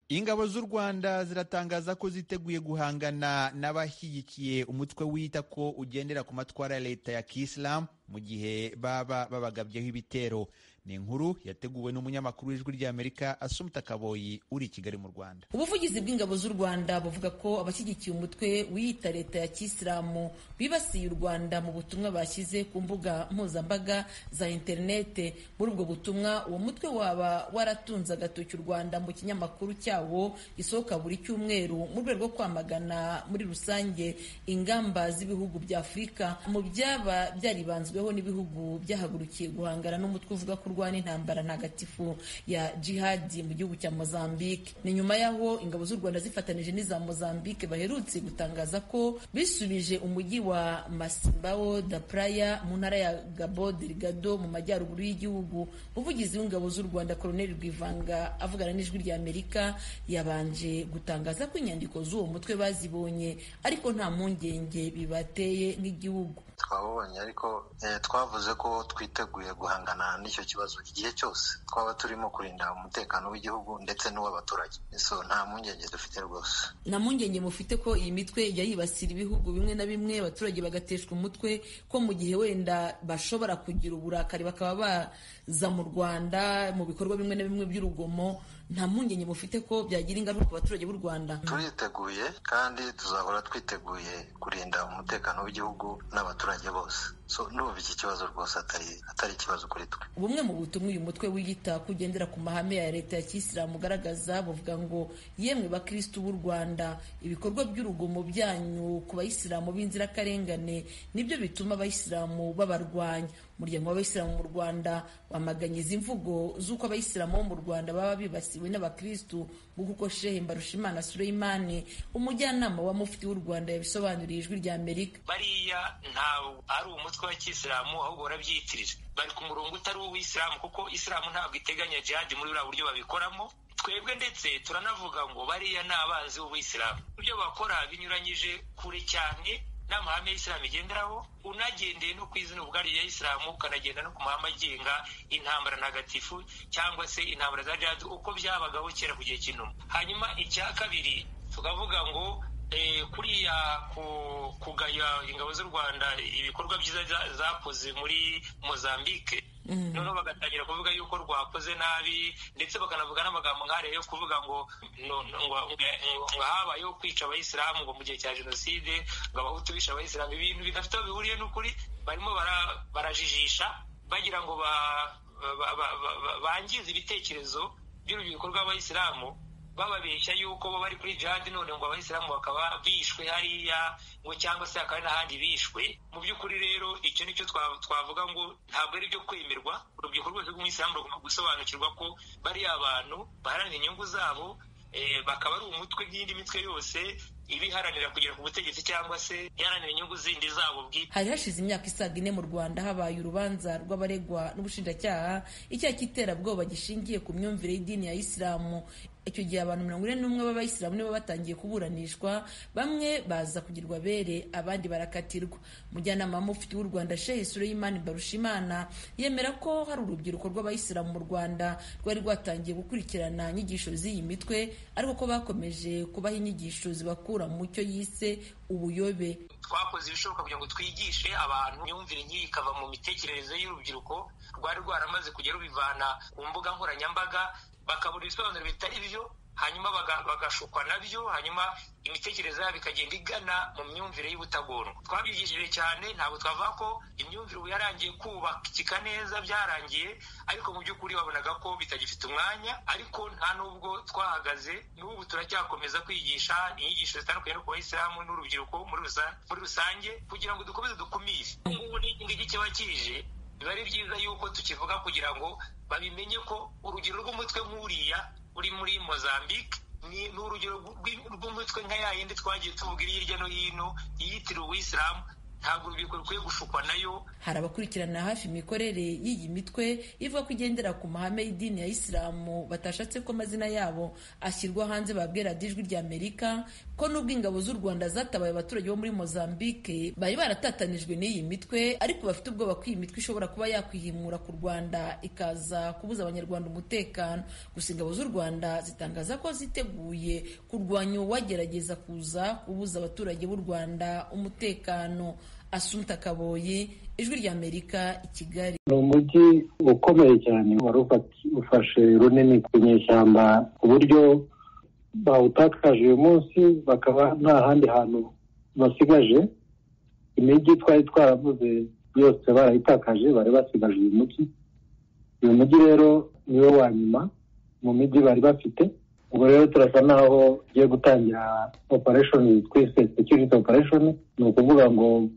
ingabo z'u rwanda ziratangaza ko ziteguye guhangana n'abashyigikiye umutwe wita ko ugendera ku matwara ya leta ya kisilamu mu gihe baba babagabyeho ibitero ni inkuru yateguwe n'umunyamakuru w'ijwi ry'amerika asumta kaboyi uri i kigali mu rwanda ubuvugizi bw'ingabo z'u rwanda buvuga ko abashyigikiye umutwe wiyita leta ya kisilamu bibasiye u rwanda mu butumwa bashyize ku mbuga mpuzambaga za interinete muri ubwo butumwa uwo mutwe waba waratunze agatoki u rwanda mu kinyamakuru cyawo gisohoka buri cyumweru mu rwego rwo kwamagana muri rusange ingamba z'ibihugu bya afurika mu byaba byaribanzweho n'ibihugu byahagurukiye guhangana n'umutwe uvuga ko urwana intambara ntagatifu ya jihadi mu gihugu cya mozambique ni nyuma y'aho ingabo z'u rwanda zifatanije n'iza mozambique baherutse gutangaza ko bisubije umujyi wa masimbao da praya mu ntara ya gabo delgado mu majyaruguru y'igihugu umuvugizi w'ingabo z'u rwanda koloneli rwivanga avugana n'ijwi ry'amerika yabanje gutangaza ko inyandiko z'uwo mutwe bazibonye ariko nta mpungenge bibateye nk'igihugu twabonye ariko twavuze ko twiteguye guhangana n'icyo kibazo igihe cyose twaba turimo kurinda umutekano w'igihugu ndetse n'uw'abaturage so nta mpungenge dufite rwose nta mpungenge mufite ko iyi mitwe ijya yibasira ibihugu bimwe na bimwe abaturage bagateshwa umutwe ko mu gihe wenda bashobora kugira uburakari bakaba baza mu rwanda mu bikorwa bimwe na bimwe by'urugomo nta mpungenge mufite ko byagira ingaruka ku baturage b'u Rwanda turiteguye kandi tuzahora twiteguye kurinda umutekano w'igihugu n'abaturage bose so ndumva iki kibazo rwose atari atari ikibazo kuri twe bumwe mu butumwa uyu mutwe wiyita kugendera ku mahame ya leta ya kisilamu ugaragaza bavuga ngo yemwe bakirisitu b'u rwanda ibikorwa by'urugomo byanyu ku bayisilamu b'inzirakarengane nibyo bituma abayisilamu babarwanya umuryango w'abayisilamu mu rwanda wamaganye izi mvugo z'uko abayisilamu bo mu rwanda baba bibasiwe n'abakirisitu nk'uko shehe mbarushimana sureyimani umujyanama wa mufti w'u rwanda yabisobanuriye ijwi rya amerika bariya ntabwo ari umutwe wa kisilamu ahubwo barabyitirira bari ku murongo utari uw'isilamu kuko isilamu ntabwo iteganya jihadi muri buriya buryo babikoramo twebwe ndetse turanavuga ngo bariya ni abanzi b'uwisilamu ibyo bakora binyuranyije kure cyane n'amahame y'isilamu igenderaho unagendeye no ku izina ubwaryo rya isilamu ukanagenda no ku mahame agenga intambara ntagatifu cyangwa se intambara za jihadi uko byabagaho kera ku gihe cy'inuma hanyuma icya kabiri tukavuga ngo kuriya kugaya ingabo z'u rwanda ibikorwa byiza zakoze muri mozambique noneho bagatangira kuvuga yuko rwakoze nabi ndetse bakanavuga n'amagambo nk'ariya yo kuvuga ngo ngo habayeho kwica abayisilamu ngo mu gihe cya jenoside ngo abahutu bishe abayisilamu ibintu bidafite aho bihuriye n'ukuri barimo barajijisha bagira ngo bangize ibitekerezo by'urubyiruko rw'abayisilamu bababeshya yuko bo bari kuri jihadi none ngo abayisilamu bakaba bishwe hariya ngo cyangwa se hakaba n'ahandi bishwe mu by'ukuri rero icyo nicyo twavuga ngo ntabwo ari ibyo kwemerwa urubyiruko rwose rw'umuyisilamu rugomba gusobanukirwa ko bariya abantu baharanira inyungu zabo bakaba ari umutwe n'indi mitwe yose ibiharanira kugera ku butegetsi cyangwa se iharanira inyungu zindi zabo bwite hari hashize imyaka isaga ine mu rwanda habaye urubanza rw'abaregwa n'ubushinjacyaha icyaha cy'iterabwoba gishingiye ku myumvire y'idini ya isilamu icyo gihe abantu mirongo ine n'umwe b'abayisilamu nibo batangiye kuburanishwa bamwe baza kugirwa bere abandi barakatirwa umujyanama wa mufti w'u rwanda shehe sureyimani barushimana yemera ko hari urubyiruko rw'abayisilamu mu rwanda rwari rwatangiye gukurikirana inyigisho z'iyi mitwe ariko ko bakomeje kubaha inyigisho zibakura mu cyo yise ubuyobe twakoze ibishoboka kugira ngo twigishe abantu imyumvire nk'iyi ikava mu mitekerereze y'urubyiruko rwari rwaramaze kujya rubivana ku mbuga nkoranyambaga bakabura ibisobanuro bitari byo hanyuma bagashukwa nabyo hanyuma imitekerereze yabo ikagenda igana mu myumvire y'ubutagondwa twabigishije cyane ntabwo twavuga ko imyumvire ubu yarangiye kubakika neza byarangiye ariko mu by'ukuri babonaga ko bitagifite umwanya ariko nta n'ubwo twahagaze n'ubu turacyakomeza kwigisha inyigisho zitandukanye no ku bayisilamu n'urubyiruko muri rusange kugira ngo dukomeze dukumire ubungubu n'ingigi kiba kije biba ari byiza yuko tukivuga kugira ngo babimenye ko urugero rw'umutwe nk'uriya uri muri mozambique ni urugero rw'umutwe nka ya yindi twagiye tuvuga iri hirya no hino yitiriwe uwisilamu ntabwo urubyiruko rukwiye gushukwa nayo hari abakurikirana hafi imikorere y'iyi mitwe ivuga ko igendera ku mahame y'idini ya isilamu batashatse ko amazina yabo ashyirwa hanze babwira ijwi rya amerika ko nubwo ingabo z'u rwanda zatabaye abaturage bo muri mozambique bari baratatanijwe n'iyi mitwe ariko bafite ubwoba ko iyi mitwe ishobora kuba yakwihimura ku rwanda ikaza kubuza abanyarwanda umutekano gusa ingabo z'u rwanda zitangaza ko ziteguye kurwanya uwagerageza kuza kubuza abaturage b'u rwanda umutekano Asumta Kaboyi ijwi rya Amerika i Kigali ni umujyi ukomeye cyane wari ufashe runini ku nyeshyamba ku buryo bawutakaje uyu munsi bakaba nta handi hantu basigaje imijyi twari twaravuze yose barayitakaje bari basigaje uyu mujyi uyu mujyi rero niwo wa nyuma mu mijyi bari bafite ubwo rero turasa naho ugiye gutangira opereshoni twise sekiriti opereshoni ni ukuvuga ngo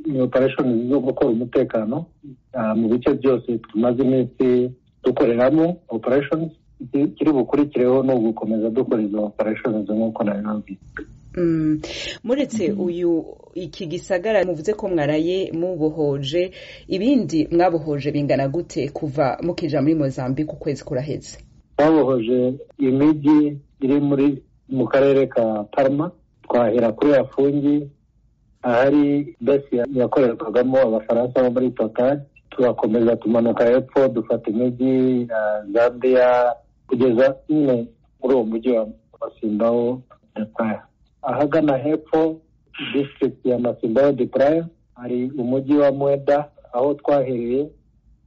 ni opereshoni zo gukora umutekano mu bice byose tumaze iminsi dukoreramo opereshoni kiri bukurikireho ni ugukomeza dukora izo opereshoni nk'uko nabibabwiye muretse uyu iki gisagara muvuze ko mwaraye mubohoje ibindi mwabohoje bingana gute kuva mukinjira muri mozambique ukwezi kuraheze twabohoje imijyi iri muri mu karere ka parma twahera kuri yafungi ahari besi yakorerwagamo abafaransa bo muri totari tugakomeza tumanuka hepfo dufata imijyi ya zambia kugeza nyine muri uwo mujyi wa masimbawo de praya ahagana hepfo disitirigiti ya masimbawo de praya hari umujyi wa mweda aho twahereye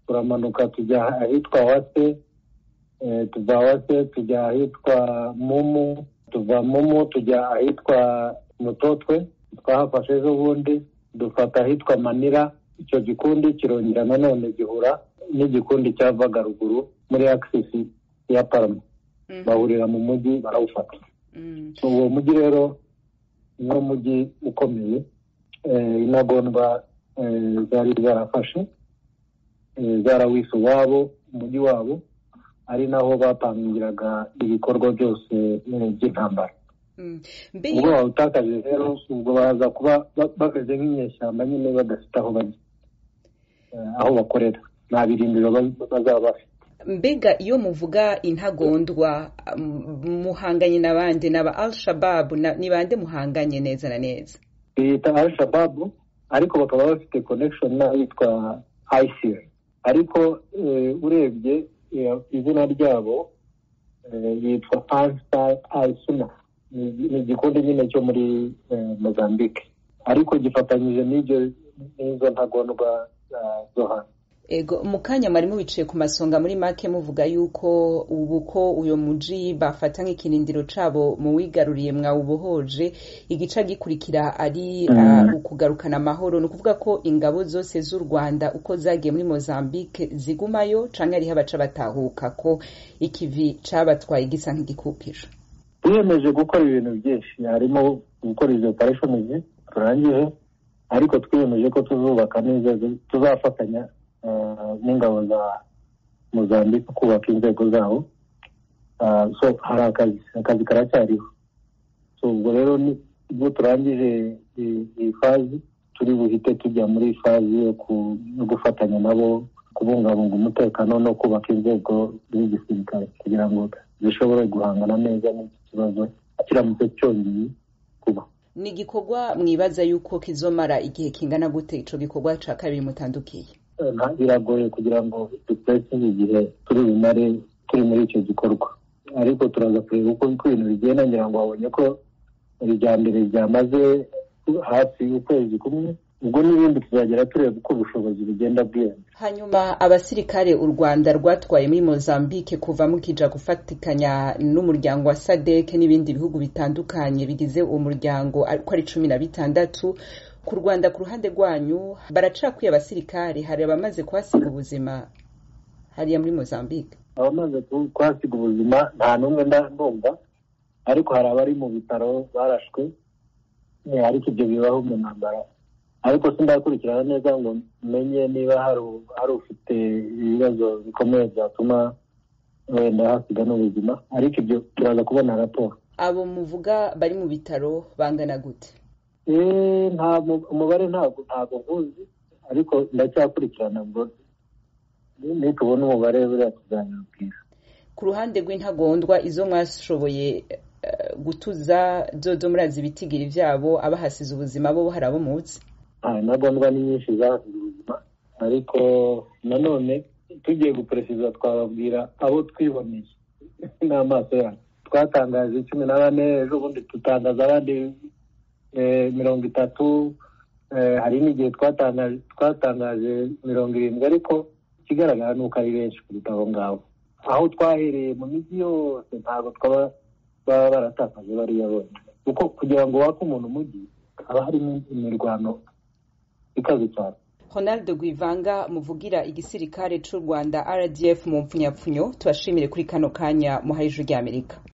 turamanuka tujya ahitwa wase tuva wase tujya ahitwa mumu tuva mumu tujya ahitwa mutotwe twahafashe ejo bundi dufata ahitwa manira icyo gikundi kirongera nanone gihura n'igikundi cyavaga ruguru muri akisisi ya parama bahurira mu mujyi barawufata uwo mujyi rero ni umujyi ukomeye intagondwa zari zarafashe zarawise uwabo umujyi wabo ari naho bapangiraga ibikorwa byose by'intambara ubwo bawutakaje rero ubwo baza kuba bameze nk'inyeshyamba nyine badafite aho bajya aho bakorera nta birindiro bazaba bafite mbega iyo muvuga intagondwa muhanganye n'abandi n'aba arishababu ni bande muhanganye neza na neza biyita arishababu ariko bakaba bafite connection n'ahitwa ayisiri ariko urebye izina ryabo yitwa pasita ayisuna ni igikundi nyine cyo muri mozambique ariko gifatanyije n'izo ntagondwa zo hanze ego mu kanya mwarimu wicaye ku masonga muri make muvuga yuko ubu ko uyu mujyi bafata nk'ikirindiro cyabo muwigaruriye mwawubohoje igice gikurikira ari ukugarukana amahoro ni ukuvuga ko ingabo zose z'u rwanda uko zagiye muri mozambique zigumayo cyangwa hariho abaca batahuka ko ikivi cyabatwaye gisa nk'igikupiro twiyemeje gukora ibintu byinshi harimo gukora izo opereshoni turangije ariko twiyemeje ko tuzubaka neza tuzafatanya n'ingabo za muzambike kubaka inzego zabo hari akazi akazi karacyariho ubwo rero ubwo turangije iyi fazi turi buhite tujya muri fazi yo gufatanya nabo kubungabunga umutekano no kubaka inzego z'igisirikare kugira ngo zishobore guhangana neza n'iki kibazo kiramutse cyongeye kuba ni igikorwa mwibaza yuko kizomara igihe kingana gute icyo gikorwa cya kabiri mutandukiye biragoye kugira ngo dutereke igihe turi bumare turi muri icyo gikorwa ariko turaza kureba uko ibintu bigenda ngira ngo babonye ko mbere byamaze hafi y'ukwezi kumwe ubwo n'ibindi tuzagera tureba uko ubushobozi bugenda bwiyongera hanyuma abasirikare u rwanda rwatwaye muri mozambique kuva mukija gufatikanya n'umuryango wa sadeke n'ibindi bihugu bitandukanye bigize uwo muryango ariko ari cumi na bitandatu ku rwanda ku ruhande rwanyu baracakwiye abasirikare hari abamaze kuhasiga ubuzima hariya muri mozambique abamaze kuhasiga ubuzima nta n'umwe ndumva ariko hari abari mu bitaro barashwe ariko ibyo bibaho mu ntambara ariko sindakurikirana neza ngo menye niba hari ufite ibibazo bikomeye byatuma wenda hasiga n'ubuzima ariko ibyo turaza kubona raporo abo muvuga bari mu bitaro bangana gute nta umubare ntabwo ntabwo nkuzi ariko ndacyakurikirana ngo nitubona umubare buriya tuganira bwiza ku ruhande rw'intagondwa izo mwashoboye gutuza dodo murazi ibitigiri byabo abahasize ubuzima bo hari abo munsi intagondwa ni nyinshi zahasize ubuzima ariko nanone tugiye guperesiza twababwira abo twiboneye n'amaso yacu twatangaje cumi na bane ejo bundi dutangaza abandi mirongo itatu hari n'igihe twatangaje mirongo irindwi ariko ikigaragara ni uko ari benshi kuruta abo ngabo aho twahereye mu mijyi yose ntabwo twaba baba baratakaje bariya bose kuko kugira ngo wake umuntu umujyi haba harimo imirwano ikaze cyane Ronald Guivanga muvugira igisirikare cy'u Rwanda RDF mu mpfunyapfunyo tubashimire kuri kano kanya muharije ry'Amerika